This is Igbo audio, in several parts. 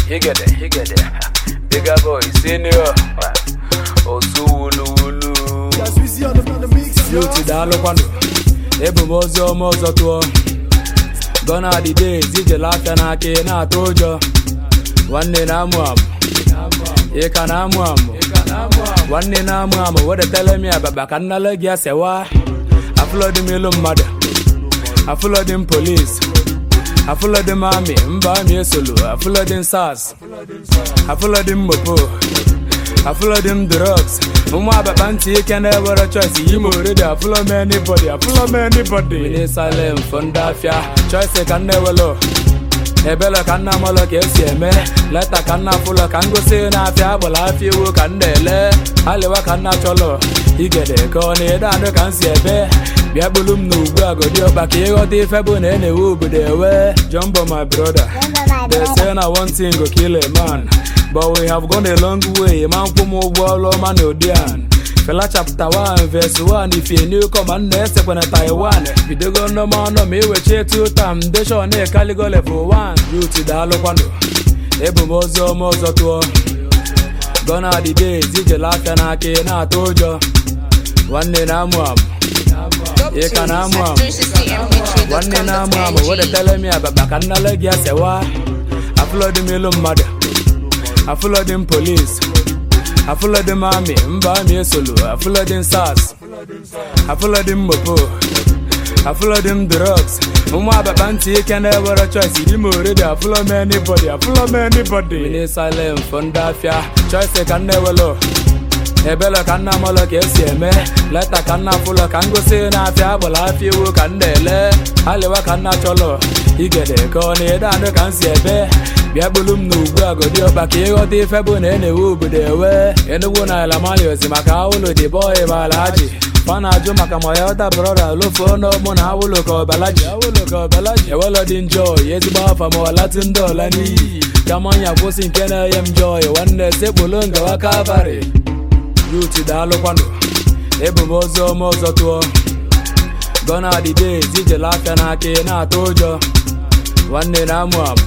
Higede, higede. Bigger boy, senior. Osu wulu wulu. Youth daalụkwanụ. Ebu m ozi ọma ọzọ tụọ. Gọna the days ijele aka n'aka ị na-atụ ụjọ. Nwanne na-amụ amụ. Ị ka na-amụ amụ. Nwanne na-amụ amụ wedetele m ababa ka nnale gị asewa. Afụlọdị m ilu mmadụ. Afụlọdị m polisi. Afụlọdị m amị mba amị esolu. Afụlọdị m sars. Afụlọdị m mopo. Afụlọdị m drugs. Ụmụ ababa ntị ike na-ewere choice yi m oredi afụlọ m anybody afụlọ m anybody. Mini silent fọ ndị afịa choice ka m na-ewelo. ebele ka nna mọlọ ka esi eme leta ka nna fụlọ ka ngosi na-afịa agbala afịa iwu ka m na-ele alịwa ka nna chọlọ igede ka ọ na-ede anụ ka m si ebe bịa kpulu m n'ugbu agodi ọkpa ka ịghọta ife bụ na e na-ewe obodo ewe jumbo my brother they say na one thing go kill a man but we have gone a long way ma nkwụ m ụgwọ ọlụ ọma na odian Fela chapter 1 verse 1 if you new come and esekwe na Taiwan bidogo nnọma ọnọ ma iwechi two tam deshon ekaligo level 1 youth daalụkwanụ ebu m ozi ọma ọzọ tụọ gọna the days ijele aka n'aka ị na-atụ ụjọ nwanne na-amụ amụ ị ka na-amụ amụ nwanne na-amụ amụ wedetele m ababa ka nnale gị asewa afụlọdị m ilu mmadụ afụlọdị m polisi afụlọdị m amị mba amị esolu afụlọdị m sars afụlọdị m mopo afụlọdị m drugs ụmụ ababa ntị ike na-ewere choice yi m oredi afụlọ m anybody afụlọ m anybody mini silent fọ ndị afịa choice ka m na-ewelo ebele ka nna mọlọ ka esi eme leta ka nna fụlọ ka ngosi na-afịa agbala afịa iwu ka m na-ele alịwa ka nna chọlọ igede ka ọ na-ede anụ ka m si ebe bịa kpulu m n'ugbu agodi ọkpa ka ịghọta ife bụ na e na-ewe obodo ewe enugwu na ala maliozi maka awụlụ dị bọị ma ala ji fa na-ajụ maka ma ya ọta brọda lofuo n'ọmụ na awụlụ ka ọbalaji awụlụ ka ọbalaji ewelọ dị njọ ezigbo afa ma ọlatụ ndị ọla n'iyi kamanya kwụsị nke na-enye m jọị nwanne sekpulu ngawa kalvarị yut daalụkwanụ ebu m ozi ọma ọzọ tụọ gọna the days ijele aka n'aka ị na-atụ ụjọ nwanne na-amụ amụ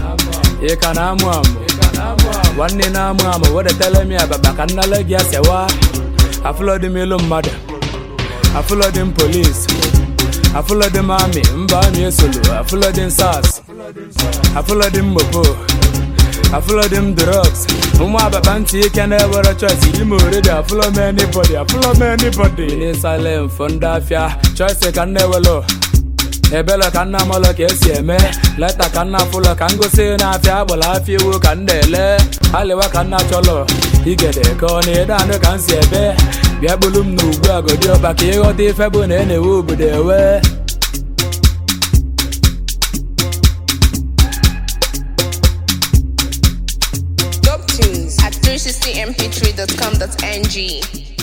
ị ka na-amụ amụ nwanne na-amụ amụ wedetele m ababa ka nnale gị asewa afụlọdị m ilu mmadụ afụlọdị m polisi afụlọdị m amị mba amị esolu afụlọdị m sars afụlọdị m mopo afụlọdị m drugs ụmụ ababa ntị ike na-ewere choice yi m oredi afụlọ m anybody afụlọ m anybody mini silent fọ ndị afịa choice ka m na-ewelo ebele ka nna mọlọ ka esi eme leta ka nna fụlọ ka ngosi na-afịa agbala afịa iwu ka m na-ele alịwa ka nna chọlọ igede ka ọ na-ede anụ ka m si ebe bịa kpulu m n'ugbu agodi ọkpa ka ịghọta ife bụ na e na-ewe obodo ewe Dope tunes at 360mp3.com.ng.